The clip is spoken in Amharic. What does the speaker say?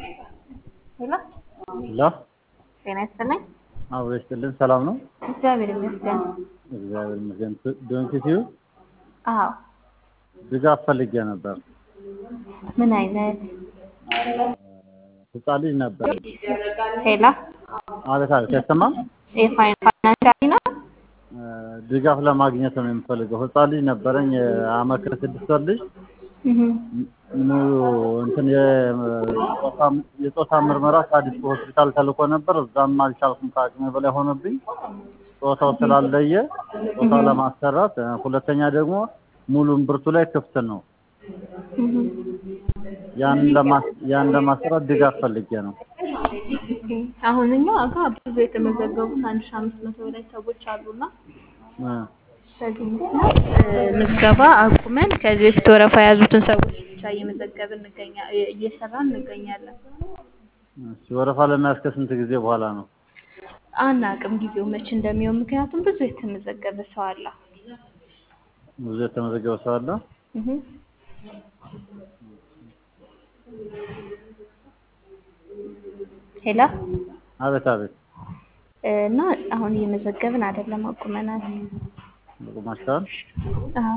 ሄሎ ሄሎ ጤና ይስጥልኝ። አብሮ ይስጥልን። ሰላም ነው? እግዚአብሔር ይመስገን። እግዚአብሔር ይመስገን። ዶንኪቲዩ አዎ ድጋፍ ፈልጌ ነበር። ምን አይነት ህፃን ልጅ ነበር። ሄሎ አቤት አቤት፣ አይሰማም? የፋይናንሻሊ ነው? ድጋፍ ለማግኘት ነው የምፈልገው። ህፃን ልጅ ነበረኝ፣ የአመት ከስድስት ወር ልጅ እህ ሙሉ እንትን የጾታ ምርመራ ከአዲስ ሆስፒታል ተልኮ ነበር። እዛም አልቻልኩም፣ ከአቅሜ በላይ ሆነብኝ። ጾታው ስላለየ ጾታ ለማሰራት፣ ሁለተኛ ደግሞ ሙሉ እምብርቱ ላይ ክፍት ነው። ያን ያን ለማሰራት ድጋፍ ፈልጌ ነው። አሁን እኛ ጋር ብዙ የተመዘገቡት አንድ ሺህ አምስት መቶ በላይ ሰዎች አሉና በዚህ ምክንያት ምዝገባ አቁመን ከዚህ በፊት ወረፋ የያዙትን ሰዎች ብቻ እየመዘገብን እንገኛ እየሰራን እንገኛለን። እሺ፣ ወረፋ ለመያዝ ከስንት ጊዜ በኋላ ነው? አናቅም ጊዜው መቼ እንደሚሆን፣ ምክንያቱም ብዙ የተመዘገበ ሰው አለ። ብዙ የተመዘገበ ሰው አለ። እህ ሄሎ አቤት አቤት፣ እና አሁን እየመዘገብን አይደለም፣ አቁመናል። በቁማችኋል? አዎ